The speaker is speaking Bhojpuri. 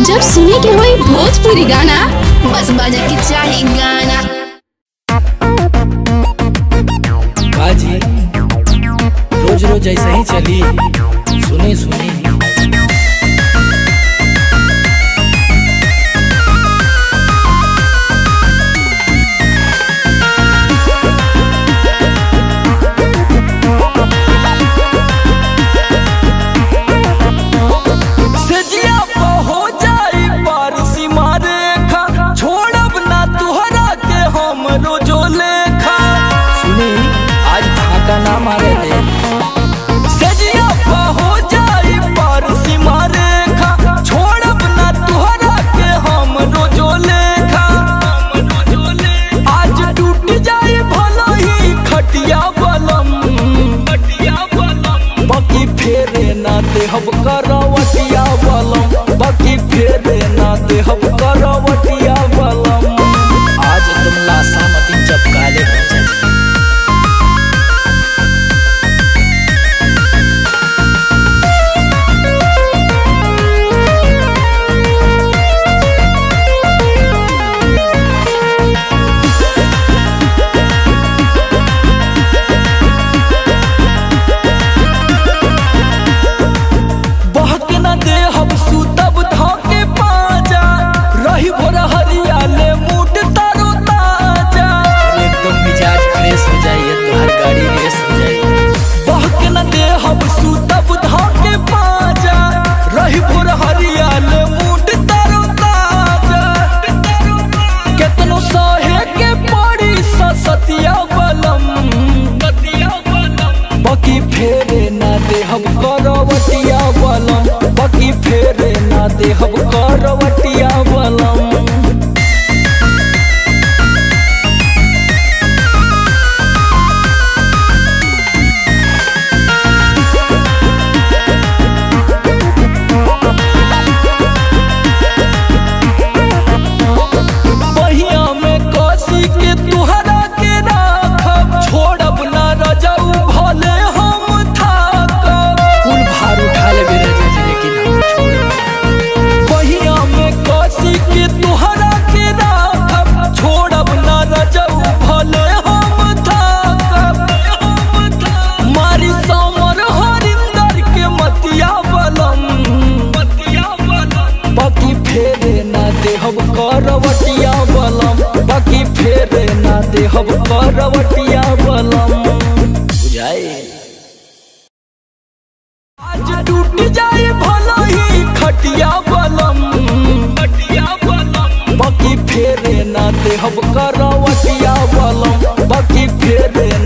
जब सुने के होई भोजपुरी गाना बस बजे के चाही गाना बाजी रोज रोज ऐसे ही चली सुनी सुनी सजिया पे हो जाई पारसी मारे खा छोड़ब ना तुहरा के हम रोजो लेखा सुनी आज धाका ना मारे दे सजिया पे हो जाई पारसी मारे खा छोड़ब ना तुहरा के हम रोजो लेखा आज टूट जाए भला ही खटिया बलम खटिया बलम बाकी फेरे ना देहब करवटिया बलम बाकी फेरे ना देहब करवटिया बलम आज तुम लाशा मती चपकाले बचा जी बहक न देहब सुतब धके पाजा रही भोर हरियाले मूड तारो ताजा एकदम मिजाज फ्रेश हो जाइए तुम्हारी गाड़ी रेस हो जाइए बहक न देहब सुतब धके पाजा रही भोर हरियाले मूड तारो ताजा केतनो सहे के पड़ी सतिया बलम बाकी फेरे ना देहब करवटिया बलम बाकी फेरे ना देहब करवटिया बलम बहिया में कसी के तुहरा के राखब छोड़ब ना रजऊ भले हम थाकब कुल भार उठा ले मेरे जी लेकिन हम छोड़ बहिया में कसी के तुहरा के राखब छोड़ब ना रजऊ भले हम थाकब मारी समर हरिंदर के मतिया बलम मतिया बलम बाकी फेरे ना देहब करवटिया बलम बाकी फेरे ना देहब करवटिया बलम बुझाए आज टूट जाए भला ही खटिया बलम खटिया बलम बाकी फेरे ना देहब करवटिया बलम बाकी फेरे